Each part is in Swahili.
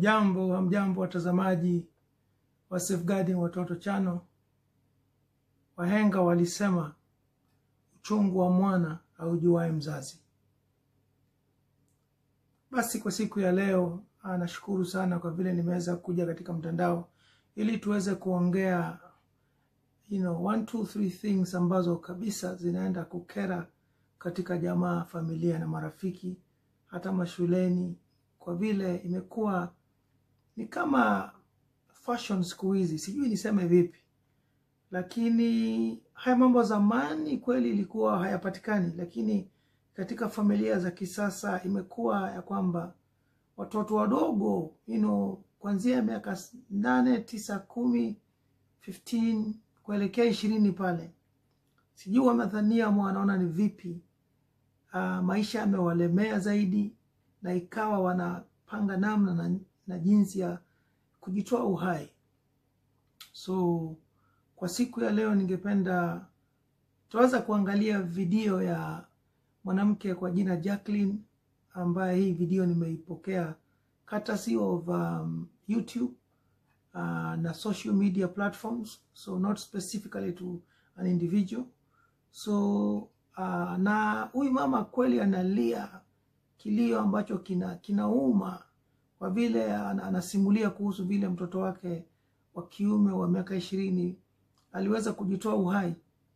Hamjambo, hamjambo watazamaji wa Safeguarding Watoto Channel. Wahenga walisema uchungu wa mwana haujuaye mzazi. Basi kwa siku ya leo ah, nashukuru sana kwa vile nimeweza kuja katika mtandao ili tuweze kuongea you know, one, two, three things ambazo kabisa zinaenda kukera katika jamaa, familia na marafiki, hata mashuleni, kwa vile imekuwa ni kama fashion siku hizi, sijui niseme vipi, lakini haya mambo zamani kweli ilikuwa hayapatikani, lakini katika familia za kisasa imekuwa ya kwamba watoto wadogo you know, kuanzia miaka nane, tisa, kumi, 15 kuelekea ishirini pale, sijui wamedhania ama wanaona ni vipi uh, maisha yamewalemea zaidi, na ikawa wanapanga namna na, na jinsi ya kujitoa uhai. So kwa siku ya leo ningependa tunaweza kuangalia video ya mwanamke kwa jina Jacqueline, ambaye hii video nimeipokea courtesy of um, YouTube uh, na social media platforms, so not specifically to an individual. So uh, na huyu mama kweli analia kilio ambacho kina kinauma kwa vile ana- anasimulia kuhusu vile mtoto wake wa kiume wa miaka ishirini aliweza kujitoa uhai.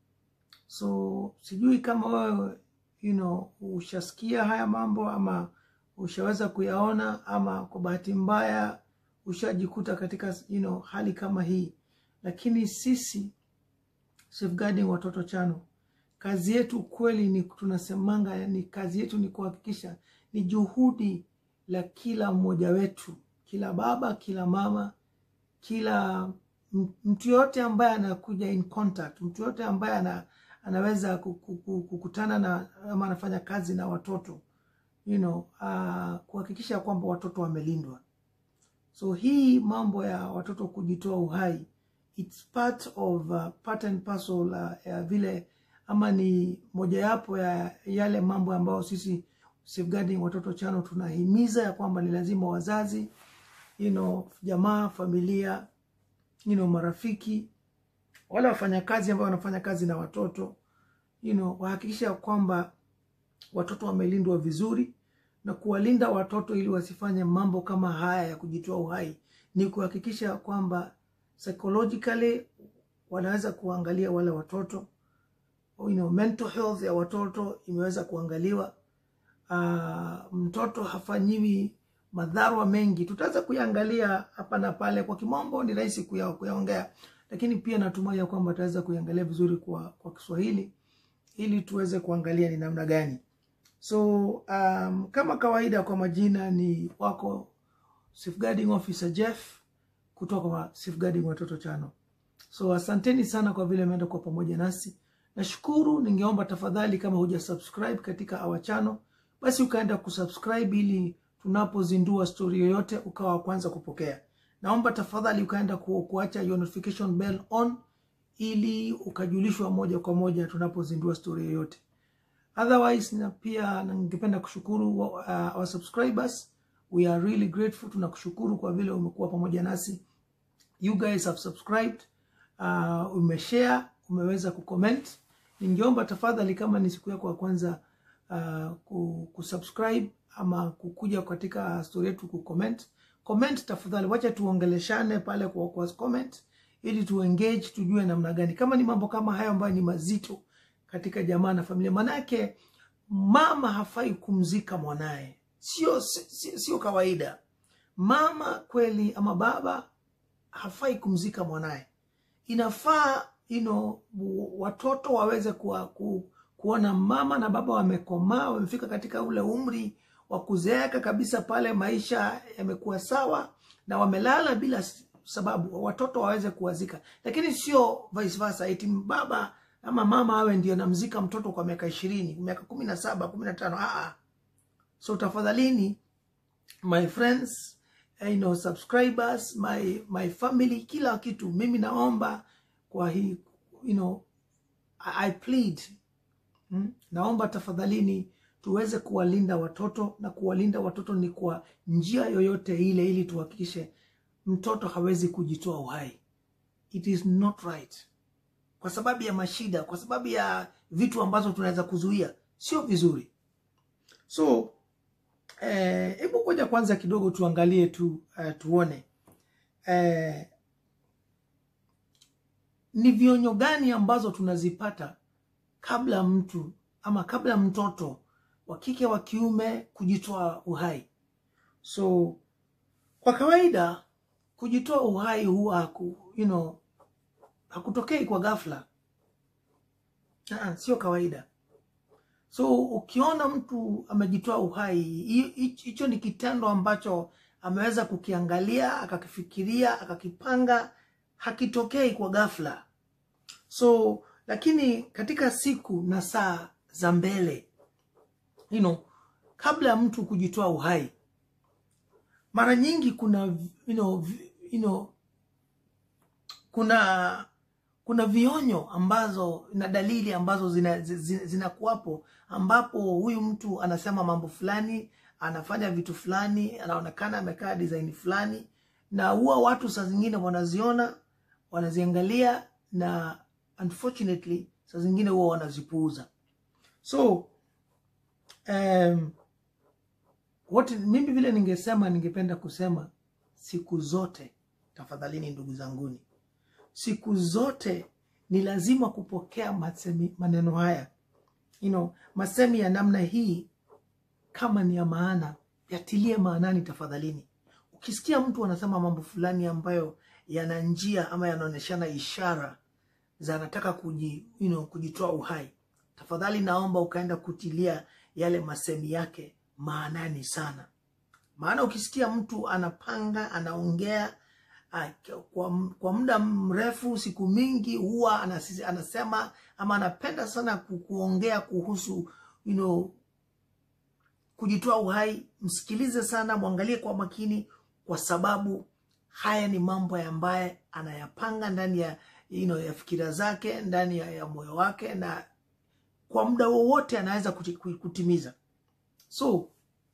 So sijui kama wewe you know, ushasikia haya mambo ama ushaweza kuyaona ama kwa bahati mbaya ushajikuta katika you know, hali kama hii, lakini sisi Safeguarding Watoto Channel kazi yetu kweli ni tunasemanga, ni kazi yetu ni kuhakikisha ni juhudi la kila mmoja wetu, kila baba, kila mama, kila m- mtu yote ambaye anakuja in contact, mtu yote ambaye ana, anaweza ku- ku- ku- kukutana na ama anafanya kazi na watoto you know, uh, kuhakikisha kwamba watoto wamelindwa. So hii mambo ya watoto kujitoa uhai it's part of uh, part and parcel uh, ya vile ama ni mojawapo ya yale mambo ambayo sisi Safeguarding Watoto Channel tunahimiza ya kwamba ni lazima wazazi you know, jamaa, familia you know, marafiki wale wafanyakazi ambao wanafanya kazi na watoto you know, wahakikisha kwamba watoto wamelindwa vizuri na kuwalinda watoto ili wasifanye mambo kama haya ya kujitoa uhai ni kuhakikisha kwamba psychologically wanaweza kuangalia wale watoto you know, mental health ya watoto imeweza kuangaliwa. Uh, mtoto hafanyiwi madhara mengi, tutaweza kuyaangalia hapa na pale. Kwa kimombo ni rahisi kuya, kuyaongea, lakini pia natumai ya kwamba tutaweza kuiangalia vizuri kwa, kwa Kiswahili ili tuweze kuangalia ni namna gani. So um, kama kawaida, kwa majina ni wako Safeguarding Officer Jeff kutoka kwa Safeguarding Watoto Channel. So asanteni sana kwa vile mmeenda kwa pamoja nasi. Nashukuru, ningeomba tafadhali kama huja subscribe katika our channel, basi ukaenda kusubscribe ili tunapozindua story yoyote ukawa wa kwanza kupokea. Naomba tafadhali ukaenda ku, kuacha your notification bell on ili ukajulishwa moja kwa moja tunapozindua story yoyote. Otherwise, na pia ningependa kushukuru uh, our subscribers. We are really grateful. Tunakushukuru kwa vile umekuwa pamoja nasi. You guys have subscribed, uh, umeshare, umeweza kucomment. Ningeomba tafadhali, kama ni siku yako ya kwanza uh, ku- kusubscribe ama kukuja katika story yetu kucomment, comment tafadhali, wacha tuongeleshane pale kwa, kwa comment ili tuengage, tujue namna gani, kama ni mambo kama hayo ambayo ni mazito katika jamaa na familia. Manake mama hafai kumzika mwanaye, sio sio sio kawaida. Mama kweli ama baba hafai kumzika mwanaye. Inafaa you know, w- watoto waweze kuwa, ku, kuona mama na baba wamekomaa, wamefika katika ule umri wa kuzeeka kabisa, pale maisha yamekuwa sawa na wamelala bila s- sababu, watoto waweze kuwazika, lakini sio vice versa, eti baba ama mama awe ndio namzika mtoto kwa miaka ishirini, miaka kumi na saba, kumi na tano. Ah, ah. So tafadhalini my friends eh, you know, subscribers my, my family kila kitu mimi naomba kwa hii you know, I, I plead mm, naomba tafadhalini tuweze kuwalinda watoto, na kuwalinda watoto ni kwa njia yoyote ile, ili tuhakikishe mtoto hawezi kujitoa uhai. It is not right, kwa sababu ya mashida, kwa sababu ya vitu ambazo tunaweza kuzuia, sio vizuri. So hebu eh, ngoja kwanza kidogo tuangalie tu uh, tuone eh, ni vionyo gani ambazo tunazipata kabla mtu ama kabla mtoto wa kike wa kiume kujitoa uhai. So kwa kawaida kujitoa uhai huwa haku, you know, hakutokei kwa ghafla. Aa, sio kawaida. So ukiona mtu amejitoa uhai, hicho ni kitendo ambacho ameweza kukiangalia, akakifikiria, akakipanga, hakitokei kwa ghafla. So lakini katika siku na saa za mbele you know, kabla ya mtu kujitoa uhai, mara nyingi kuna you know, you know, kuna kuna vionyo ambazo na dalili ambazo zinakuwapo zina ambapo huyu mtu anasema mambo fulani, anafanya vitu fulani, anaonekana amekaa design fulani, na huwa watu saa zingine wanaziona, wanaziangalia na unfortunately saa zingine huwa wanazipuuza. So um, what mimi vile ningesema, ningependa kusema siku zote, tafadhalini ndugu zanguni, siku zote ni lazima kupokea masemi, maneno haya you know, masemi ya namna hii kama ni ya maana, yatilie maanani tafadhalini. Ukisikia mtu anasema mambo fulani ambayo yana njia ama yanaonyeshana ishara za anataka kuji, you know, kujitoa uhai, tafadhali naomba ukaenda kutilia yale masemi yake maanani sana, maana ukisikia mtu anapanga anaongea kwa, kwa muda mrefu siku mingi, huwa anasema ama anapenda sana kuongea kuhusu you know, kujitoa uhai. Msikilize sana, mwangalie kwa makini, kwa sababu haya ni mambo ambaye anayapanga ndani ya you know, ya fikira zake ndani ya, ya moyo wake, na kwa muda wowote anaweza kutimiza. So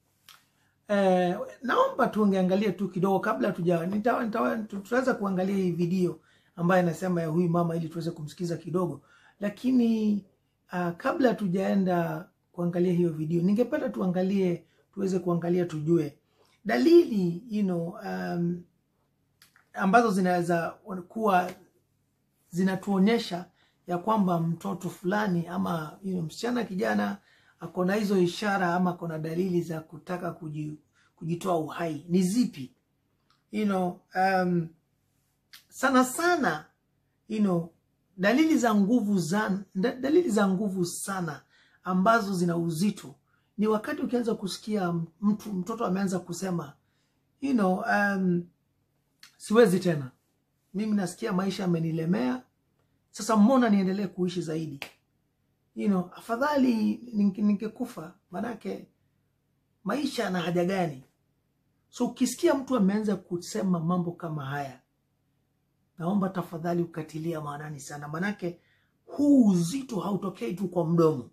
Eh, naomba tuangalie tu kidogo kabla tuja tutaweza kuangalia hii video ambayo inasema ya huyu mama ili tuweze kumsikiza kidogo, lakini uh, kabla tujaenda kuangalia hiyo video, ningependa tuangalie tuweze kuangalia tujue dalili you know, um, ambazo zinaweza kuwa zinatuonyesha ya kwamba mtoto fulani ama you know, msichana kijana akona hizo ishara ama akona dalili za kutaka kujitoa uhai ni zipi? You know, um, sana sana you know, dalili za nguvu za, dalili za nguvu sana ambazo zina uzito ni wakati ukianza kusikia mtu mtoto ameanza kusema you know, um, siwezi tena, mimi nasikia maisha amenilemea, sasa mbona niendelee kuishi zaidi You know, afadhali ningekufa, manake maisha na haja gani? So ukisikia mtu ameanza kusema mambo kama haya, naomba tafadhali ukatilia maanani sana, manake huu uzito hautokei tu kwa mdomo,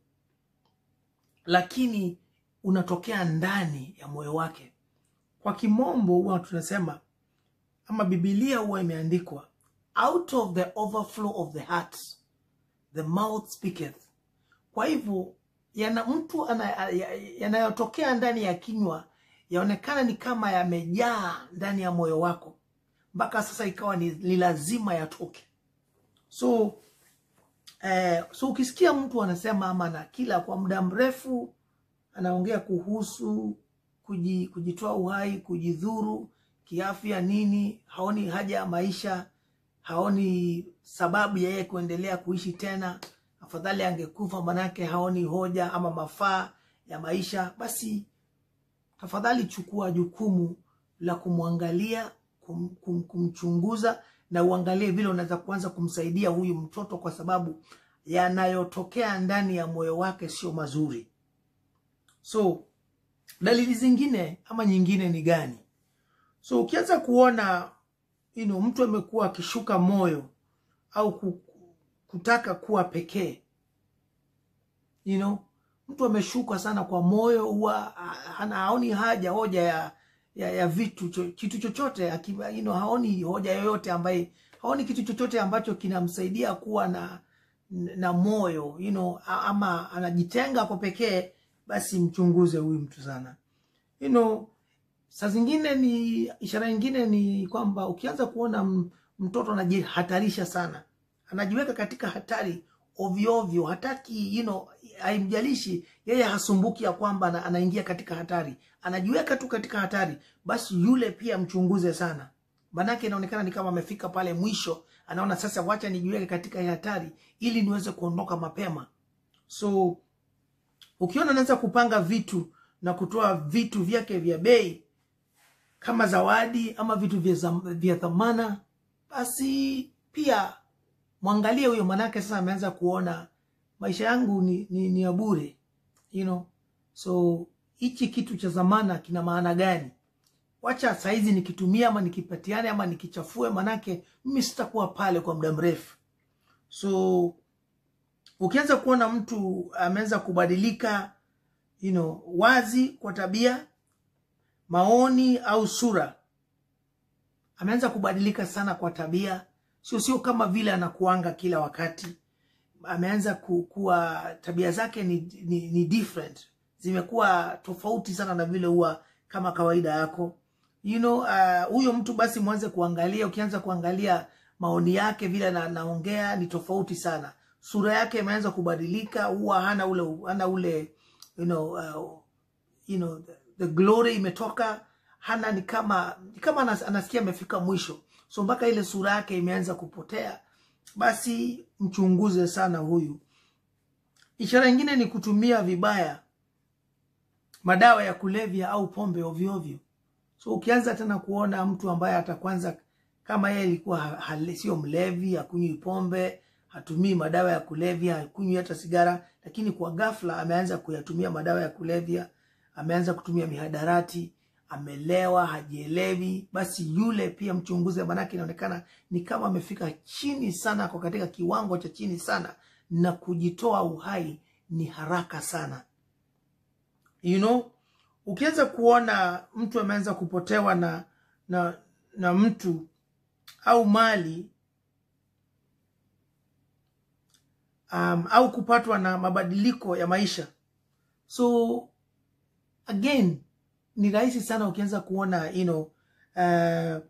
lakini unatokea ndani ya moyo wake. Kwa kimombo huwa tunasema ama Biblia huwa imeandikwa out of the overflow of the heart the mouth speaketh. Kwa hivyo yana mtu yanayotokea ya ndani ya kinywa yaonekana ni kama yamejaa ndani ya moyo wako, mpaka sasa ikawa ni, ni lazima yatoke. So eh, so ukisikia mtu anasema ama na kila kwa muda mrefu anaongea kuhusu kuji, kujitoa uhai, kujidhuru kiafya nini, haoni haja ya maisha, haoni sababu ya yeye kuendelea kuishi tena afadhali angekufa, manake haoni hoja ama mafaa ya maisha, basi tafadhali chukua jukumu la kumwangalia, kum, kum, kumchunguza na uangalie vile unaweza kuanza kumsaidia huyu mtoto, kwa sababu yanayotokea ndani ya moyo wake sio mazuri. So dalili zingine ama nyingine ni gani? So ukianza kuona you know, mtu amekuwa akishuka moyo au kutaka kuwa pekee you know, mtu ameshuka sana kwa moyo huwa hana haoni haja hoja ya ya, ya vitu cho, kitu chochote akiba, you know, haoni hoja yoyote ambaye haoni kitu chochote ambacho kinamsaidia kuwa na na moyo you know, ama anajitenga kwa pekee, basi mchunguze huyu mtu sana you know, saa zingine ni ishara nyingine ni kwamba ukianza kuona mtoto anajihatarisha sana, anajiweka katika hatari ovyo ovyo, hataki you know, haimjalishi yeye, hasumbuki ya kwamba anaingia katika hatari, anajiweka tu katika hatari, basi yule pia mchunguze sana, manake inaonekana ni kama amefika pale mwisho, anaona sasa, wacha nijiweke katika hatari ili niweze kuondoka mapema. So ukiona anaweza kupanga vitu na kutoa vitu vyake vya bei kama zawadi ama vitu vya dhamana, basi pia mwangalie huyo, manake sasa ameanza kuona maisha yangu ni, ni, ni ya bure you know? So hichi kitu cha zamana kina maana gani? Wacha saizi nikitumia ama nikipatiane ama nikichafue, manake mimi sitakuwa pale kwa muda mrefu. So ukianza kuona mtu ameanza kubadilika you know, wazi kwa tabia, maoni au sura, ameanza kubadilika sana kwa tabia, sio sio kama vile anakuanga kila wakati. Ameanza kuwa tabia zake ni, ni, ni different, zimekuwa tofauti sana na vile huwa kama kawaida yako you know, huyo uh, mtu basi mwanze kuangalia. Ukianza kuangalia maoni yake vile anaongea ni tofauti sana, sura yake imeanza kubadilika, huwa hana ule hana ule you know, uh, you know, the, the glory imetoka, hana ni kama ni kama anasikia amefika mwisho, so mpaka ile sura yake imeanza kupotea. Basi mchunguze sana huyu. Ishara nyingine ni kutumia vibaya madawa ya kulevya au pombe ovyo ovyo. So ukianza tena kuona mtu ambaye atakwanza kama yeye alikuwa sio mlevi, hakunywi pombe, hatumii madawa ya kulevya, hakunywi hata sigara, lakini kwa ghafla ameanza kuyatumia madawa ya kulevya, ameanza kutumia mihadarati, amelewa, hajielewi, basi yule pia mchunguze, manake inaonekana ni kama amefika chini sana, kwa katika kiwango cha chini sana, na kujitoa uhai ni haraka sana you know? Ukianza kuona mtu ameanza kupotewa na na na mtu au mali um, au kupatwa na mabadiliko ya maisha, so again ni rahisi sana ukianza kuona you know, uh,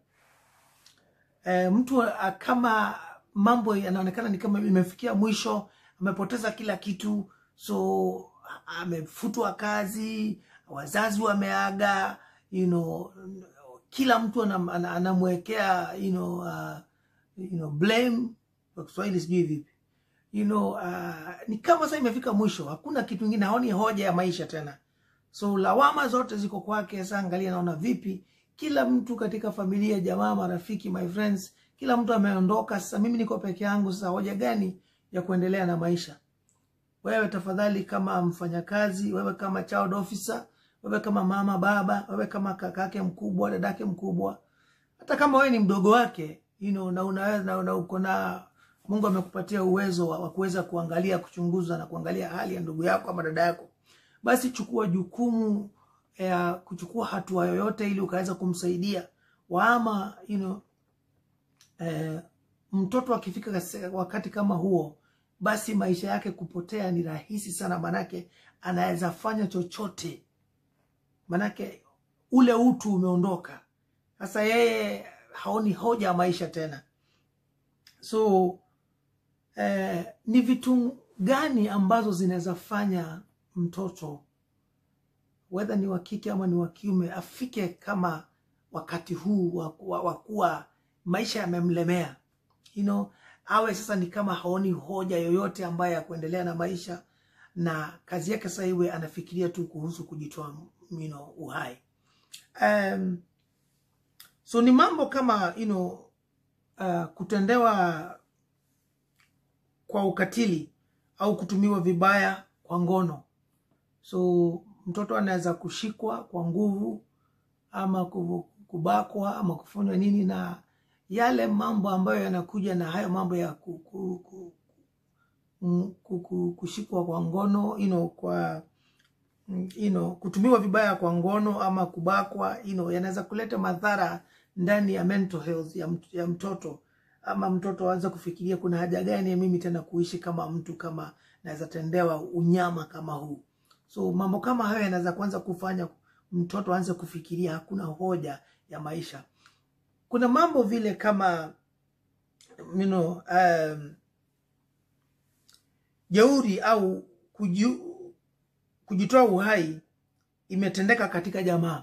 uh, mtu uh, kama mambo yanaonekana ni kama imefikia mwisho, amepoteza kila kitu, so amefutwa kazi, wazazi wameaga, you know, kila mtu anamwekea you know, uh, you know, blame kwa Kiswahili sijui vipi you know, uh, ni kama sasa imefika mwisho, hakuna kitu kingine, haoni hoja ya maisha tena, so lawama zote ziko kwake. Sasa angalia, naona vipi, kila mtu katika familia, jamaa, marafiki, my friends, kila mtu ameondoka. Sasa mimi niko peke yangu, sasa hoja gani ya kuendelea na maisha? Wewe tafadhali, kama mfanyakazi, wewe kama child officer, wewe kama mama, baba, wewe kama kakake mkubwa, dadake mkubwa, hata kama wewe ni mdogo wake you know, na unaweza na, na uko na Mungu amekupatia uwezo wa kuweza kuangalia, kuchunguza na kuangalia hali ya ndugu yako ama dada yako, basi chukua jukumu ya kuchukua hatua yoyote ili ukaweza kumsaidia waama you know, eh, mtoto akifika wakati kama huo basi maisha yake kupotea ni rahisi sana, manake anaweza fanya chochote, manake ule utu umeondoka. Sasa yeye haoni hoja ya maisha tena. So eh, ni vitu gani ambazo zinaweza fanya mtoto wedha ni wa kike ama ni wa kiume afike kama wakati huu wa kuwa maisha yamemlemea, you know, awe sasa ni kama haoni hoja yoyote ambayo ya kuendelea na maisha, na kazi yake sasa iwe anafikiria tu kuhusu kujitoa you know, uhai. Um, so ni mambo kama you know, uh, kutendewa kwa ukatili au kutumiwa vibaya kwa ngono. So mtoto anaweza kushikwa kwa nguvu ama kubakwa ama kufanywa nini na yale mambo ambayo yanakuja na hayo mambo ya ku, ku, ku, ku, ku, kushikwa kwa ngono you know, kwa mm, you know, kutumiwa vibaya kwa ngono ama kubakwa you know, yanaweza kuleta madhara ndani ya mental health ya, mt- ya mtoto ama mtoto aanze kufikiria kuna haja gani ya mimi tena kuishi kama mtu kama naweza tendewa unyama kama huu so mambo kama hayo yanaweza kuanza kufanya mtoto aanze kufikiria hakuna hoja ya maisha kuna mambo vile kama you know, um, jeuri au kuji, kujitoa uhai imetendeka katika jamaa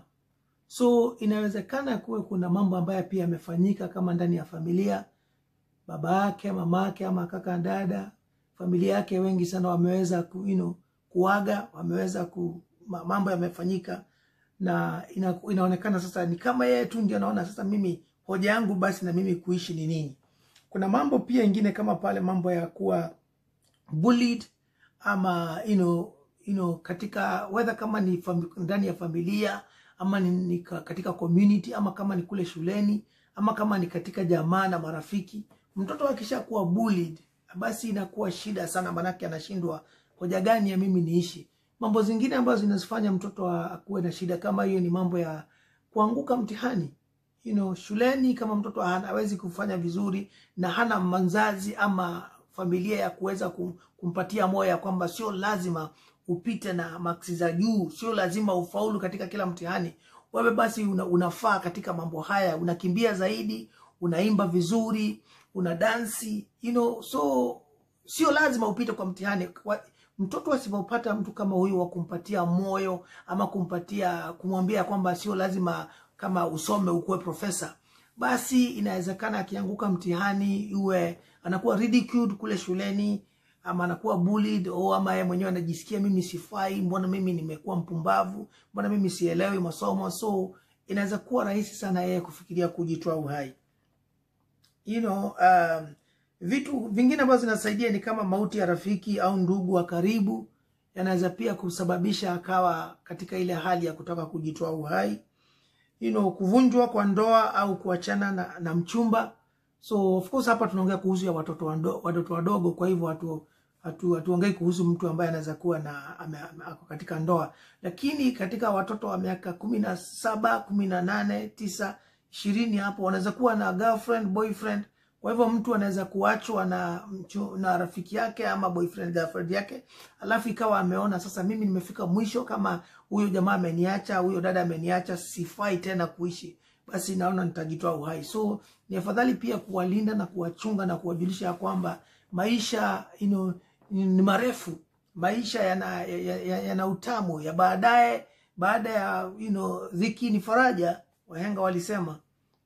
so inawezekana kuwe kuna mambo ambayo pia yamefanyika kama ndani ya familia baba yake mama yake ama kaka dada familia yake wengi sana wameweza ku, you know, kuaga wameweza ku, ma- mambo yamefanyika na ina, inaonekana sasa ni kama yeye tu ndio anaona sasa mimi hoja yangu basi na mimi kuishi ni nini kuna mambo pia ingine kama pale mambo ya kuwa bullied ama you know, you know, katika whether kama ni fami, ndani ya familia ama ni, ni ka- katika community ama kama ni kule shuleni ama kama ni katika jamaa na marafiki mtoto akisha kuwa bullied basi inakuwa shida sana manake anashindwa hoja gani ya mimi niishi mambo zingine ambazo zinazifanya mtoto a- akuwe na shida kama hiyo ni mambo ya kuanguka mtihani you know, shuleni kama mtoto hana- hawezi kufanya vizuri na hana mzazi ama familia ya kuweza kum- kumpatia moyo ya kwamba sio lazima upite na maksi za juu, sio lazima ufaulu katika kila mtihani. Wewe basi una, unafaa katika mambo haya, unakimbia zaidi, unaimba vizuri, una dansi you know, so sio lazima upite kwa mtihani. Kwa- Mtoto asipopata mtu kama huyu wa kumpatia moyo ama kumpatia kumwambia kwamba sio lazima kama usome ukuwe profesa, basi inawezekana akianguka mtihani iwe anakuwa ridiculed kule shuleni ama anakuwa bullied au ama yeye mwenyewe anajisikia mimi sifai, mbona mimi nimekuwa mpumbavu, mbona mimi sielewi masomo. So inaweza kuwa rahisi sana yeye kufikiria kujitoa uhai you know, um, vitu vingine ambazo zinasaidia ni kama mauti ya rafiki au ndugu wa karibu yanaweza pia kusababisha akawa katika ile hali ya kutaka kujitoa uhai you know, kuvunjwa kwa ndoa au kuachana na, na mchumba so of course hapa tunaongea kuhusu ya watoto wando, watoto wadogo kwa hivyo hatu hatu hatuongei kuhusu mtu ambaye anaweza kuwa na ame, ame, ako katika ndoa lakini katika watoto wa miaka kumi na saba kumi na nane tisa ishirini hapo wanaweza kuwa na girlfriend boyfriend kwa hivyo mtu anaweza kuachwa na mchu, na rafiki yake ama boyfriend girlfriend yake alafu ikawa ameona sasa mimi nimefika mwisho kama huyo jamaa ameniacha huyo dada ameniacha sifai tena kuishi basi naona nitajitoa uhai so ni afadhali pia kuwalinda na kuwachunga na kuwajulisha ya kwamba maisha you know, ni ni marefu maisha yana, yana, yana, yana utamu ya baadaye baada ya you know, dhiki ni faraja wahenga walisema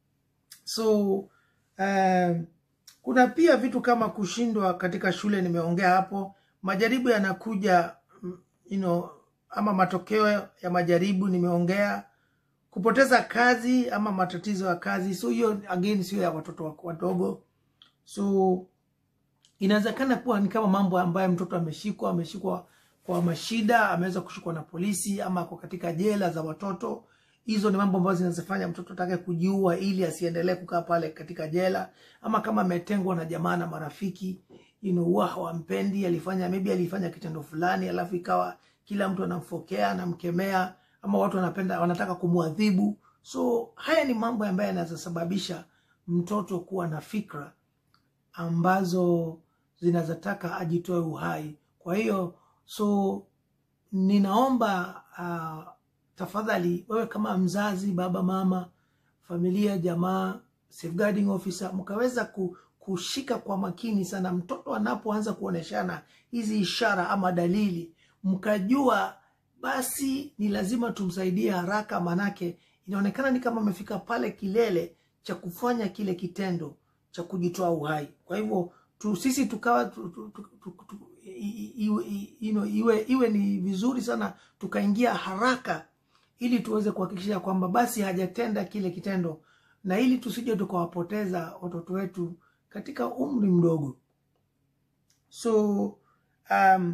so um, kuna pia vitu kama kushindwa katika shule nimeongea hapo majaribu yanakuja mm, you know, ama matokeo ya majaribu nimeongea kupoteza kazi ama matatizo ya kazi so hiyo again sio ya watoto wa- wadogo so inawezekana kuwa ni kama mambo ambayo mtoto ameshikwa ameshikwa kwa mashida ameweza kushikwa na polisi ama ako katika jela za watoto hizo ni mambo ambazo zinazofanya mtoto atake kujiua ili asiendelee kukaa pale katika jela ama kama ametengwa na jamaa na marafiki you know, huwa hawampendi alifanya maybe alifanya kitendo fulani alafu ikawa kila mtu anamfokea anamkemea ama watu wanapenda wanataka kumwadhibu so haya ni mambo ambayo yanaweza sababisha mtoto kuwa na fikra ambazo zinazotaka ajitoe uhai kwa hiyo so ninaomba uh, tafadhali wewe kama mzazi baba mama familia jamaa safeguarding officer mkaweza ku, kushika kwa makini sana mtoto anapoanza kuoneshana hizi ishara ama dalili mkajua basi ni lazima tumsaidie haraka manake inaonekana ni kama amefika pale kilele cha kufanya kile kitendo cha kujitoa uhai kwa hivyo tu, sisi tukawa tu, tu, tu, tu, tu, i- i- iwe, i- you know, iwe, iwe ni vizuri sana tukaingia haraka ili tuweze kuhakikisha kwamba basi hajatenda kile kitendo na ili tusije tukawapoteza watoto wetu katika umri mdogo so um,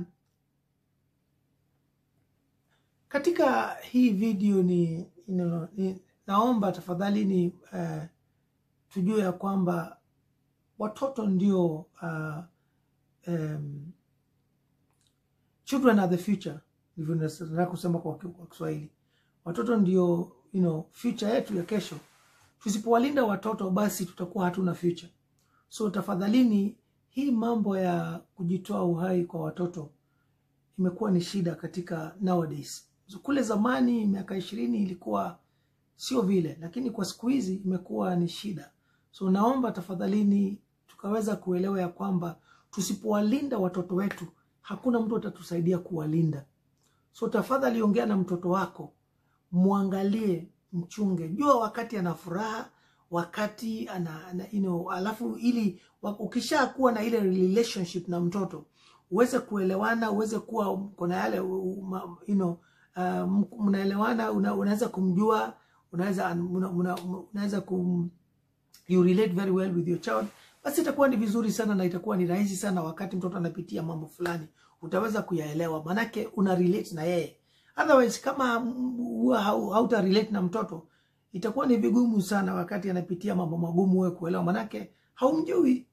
katika hii video ni, you know, ni naomba tafadhali ni uh, tujue ya kwamba watoto ndio uh, um, children are the future ndivyo nataka kusema kwa ki- kwa Kiswahili. Watoto ndio you know, future yetu ya kesho. Tusipowalinda watoto, basi tutakuwa hatuna future. So tafadhalini, hii mambo ya kujitoa uhai kwa watoto imekuwa ni shida katika nowadays. So, kule zamani miaka ishirini ilikuwa sio vile, lakini kwa siku hizi imekuwa ni shida. So naomba tafadhalini tukaweza kuelewa ya kwamba tusipowalinda watoto wetu, hakuna mtu atatusaidia kuwalinda. So tafadhali ongea na mtoto wako, mwangalie, mchunge, jua wakati ana furaha, wakati ana, ana you know, alafu ili wa- ukishakuwa na ile relationship na mtoto uweze kuelewana, uweze kuwa kuna yale u- ma- you know, uh, mnaelewana, una, unaweza kumjua, unaweza una, una, unaweza kum, you relate very well with your child, basi itakuwa ni vizuri sana na itakuwa ni rahisi sana. Wakati mtoto anapitia mambo fulani, utaweza kuyaelewa, manake una relate na yeye. Otherwise, kama mm, huwa hau- hauta relate na mtoto, itakuwa ni vigumu sana wakati anapitia mambo magumu wewe kuelewa, manake haumjui.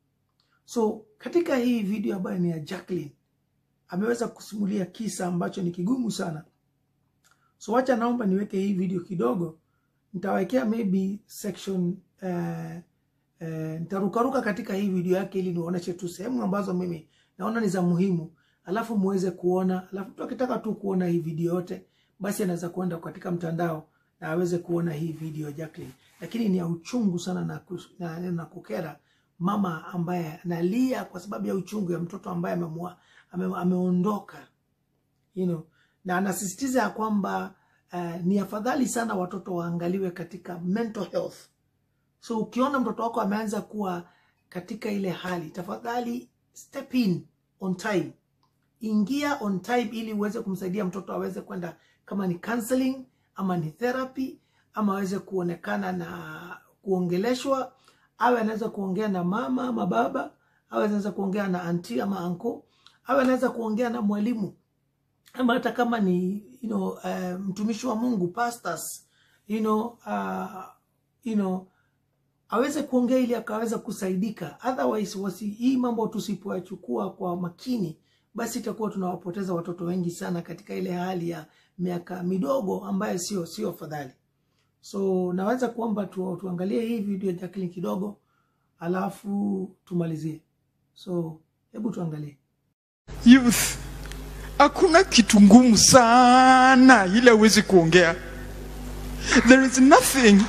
So katika hii video ambayo ni ya Jacqueline, ameweza kusimulia kisa ambacho ni kigumu sana. So wacha naomba niweke hii video kidogo, nitawekea maybe section eh, eh, nitarukaruka katika hii video yake ili niwaoneshe tu sehemu ambazo mimi naona ni za muhimu, alafu muweze kuona. Alafu mtu akitaka tu kuona hii video yote, basi anaweza kuenda katika mtandao na aweze kuona hii video ya Jacqueline, lakini ni ya uchungu sana na, kus- na, na kukera mama ambaye analia kwa sababu ya uchungu ya mtoto ambaye amemua, ame, ameondoka you know, na anasisitiza ya kwamba uh, ni afadhali sana watoto waangaliwe katika mental health. So ukiona mtoto wako ameanza kuwa katika ile hali, tafadhali step in on time, ingia on time ili uweze kumsaidia mtoto aweze kwenda kama ni counseling ama ni therapy ama aweze kuonekana na kuongeleshwa, awe anaweza kuongea na mama ama baba, awe anaweza kuongea na anti ama anko, awe anaweza kuongea na mwalimu ama hata kama ni you know, uh, mtumishi wa Mungu pastors, you know, uh, you know, aweze kuongea ili akaweza kusaidika. Otherwise wasi, hii mambo tusipoyachukua kwa makini, basi itakuwa tunawapoteza watoto wengi sana katika ile hali ya miaka midogo ambayo sio sio afadhali. So naweza kuomba tu, tuangalie hii video ya Jacqueline kidogo, alafu tumalizie. So hebu tuangalie. youth hakuna kitu ngumu sana ile huwezi kuongea there is nothing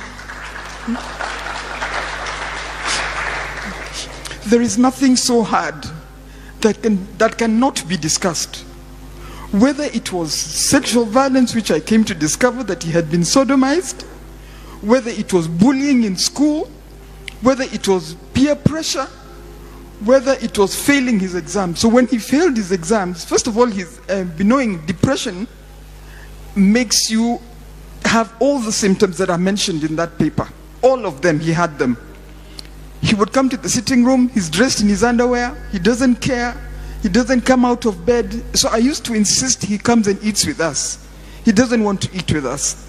there is nothing so hard that can that cannot be discussed whether it was sexual violence which i came to discover that he had been sodomized whether it was bullying in school whether it was peer pressure whether it was failing his exams. So when he failed his exams, first of all, his uh, knowing depression makes you have all the symptoms that are mentioned in that paper. All of them, he had them. He would come to the sitting room, he's dressed in his underwear, he doesn't care, he doesn't come out of bed. So I used to insist he comes and eats with us. He doesn't want to eat with us.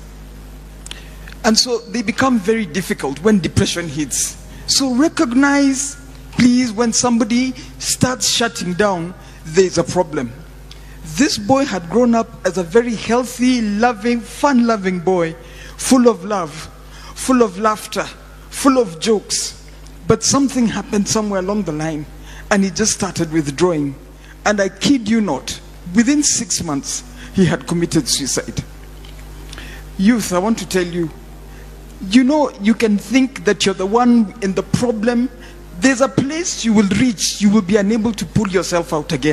And so they become very difficult when depression hits. So recognize, please, when somebody starts shutting down, there's a problem. This boy had grown up as a very healthy, loving, fun loving boy, full of love, full of laughter, full of jokes. But something happened somewhere along the line, and he just started withdrawing. And I kid you not, within six months, he had committed suicide. Youth, I want to tell you, you know, you can think that you're the one in the problem. There's a place you will reach, you will be unable to pull yourself out again.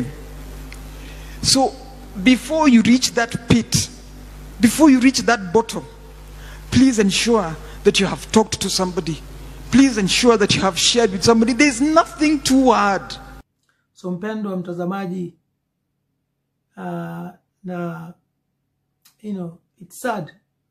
So, before you reach that pit, before you reach that bottom, please ensure that you have talked to somebody. Please ensure that you have shared with somebody. There's nothing too hard. So mpendwa mtazamaji, uh, na you know, it's sad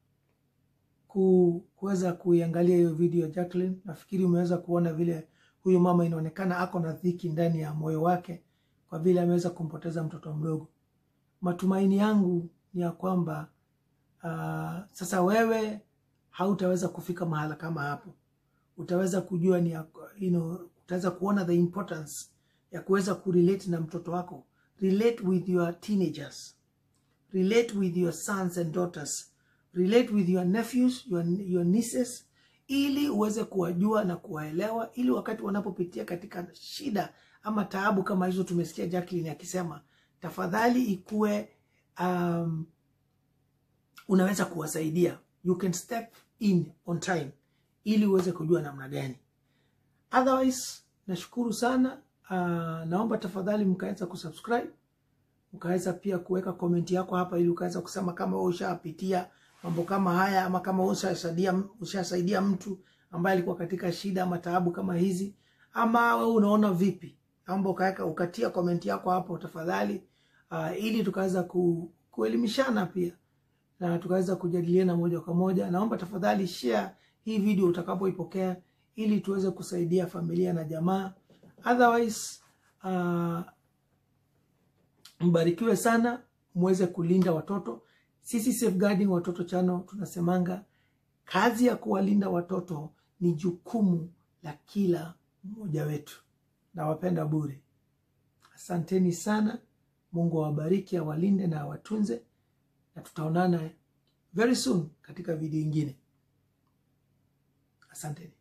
ku, kuweza kuiangalia hiyo video ya Jacqueline. Nafikiri umeweza kuona vile huyu mama inaonekana ako na dhiki ndani ya moyo wake kwa vile ameweza kumpoteza mtoto mdogo. Matumaini yangu ni ya kwamba uh, sasa wewe hautaweza kufika mahala kama hapo, utaweza kujua ni ya, you know, utaweza kuona the importance ya kuweza kurelate na mtoto wako, relate with your teenagers relate with your sons and daughters relate with your nephews your, your nieces ili uweze kuwajua na kuwaelewa ili wakati wanapopitia katika shida ama taabu kama hizo tumesikia Jacqueline akisema tafadhali ikuwe um, unaweza kuwasaidia you can step in on time ili uweze kujua namna gani otherwise nashukuru sana uh, naomba tafadhali mkaweza kusubscribe ukaweza pia kuweka komenti yako hapa ili ukaweza kusema kama wewe ushapitia mambo kama haya ama kama wewe ushasaidia ushasaidia mtu ambaye alikuwa katika shida ama taabu kama hizi ama wewe unaona vipi naomba ukaweka ukatia komenti yako hapo tafadhali uh, ili tukaweza ku, kuelimishana pia na tukaweza kujadiliana moja kwa moja naomba tafadhali share hii video utakapoipokea ili tuweze kusaidia familia na jamaa otherwise uh, mbarikiwe sana muweze kulinda watoto sisi safeguarding watoto chano tunasemanga kazi ya kuwalinda watoto ni jukumu la kila mmoja wetu nawapenda bure asanteni sana mungu awabariki awalinde na awatunze na tutaonana very soon katika video ingine asanteni